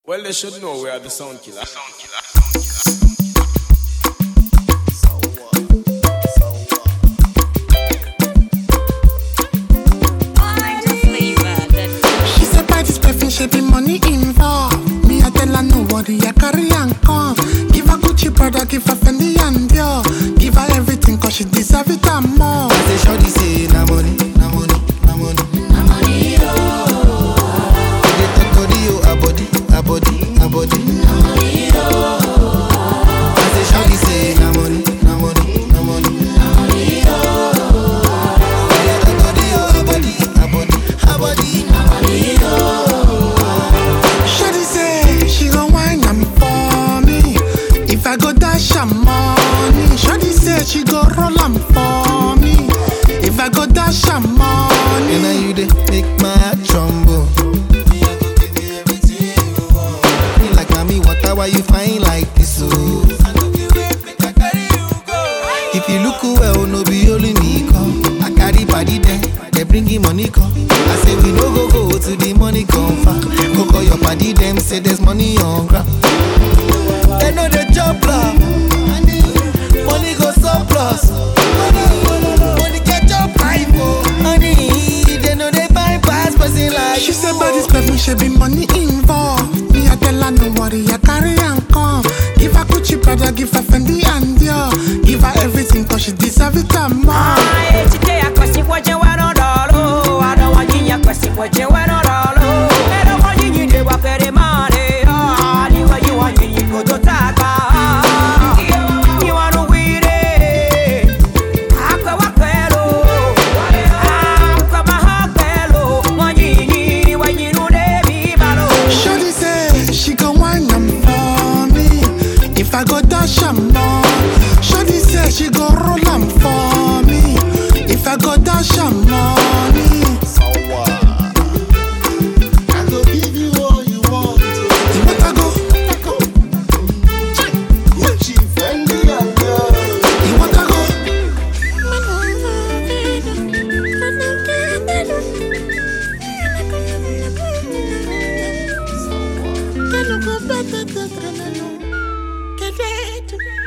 Well, they should know we are the sound killer. She said buy this perfume, she be money involved. Me I tell her no worry, I carry and come. Give her Gucci brother, give her Fendi and Dior. Give her everything cause she deserve it and more. I say shorty say na money, na money, na money. Na money They talk body oh, a body, a body, a body. Na money I say shorty say na money, na money, na money. Na money They talk body oh, a body, a body, a body. Na money Shawty say she gon' wine am for me. If I go dash her money, Shawty say she go roll am for me. If I go dash her And money, now you dey make my heart tremble. Me, I go give you everything you want. Me like mommy, water, why you fine like this? Oh. I go give you make I carry you go. If you look well, no be only me come. I carry body there, they bring him money come. I say we no go go to the money come far. Go call your body them, say there's money on ground. They know they jump love. Money go surplus. Money catch up life, oh. Honey, they know they bypass person like she you, say buy oh. this perfume, she be money involved. Me I tell her no worry, I carry and come. Give her Gucci brother, give her Fendi and Dior. Give her everything cause she deserve it and more. Shawty say she gon' wine am for me. If I go dash her more. Shawty say she go roll am for me. If I go dash her money. I go give you all you want. oh. You want I go? Gucci, Fendi, and Dior. You want I go? Get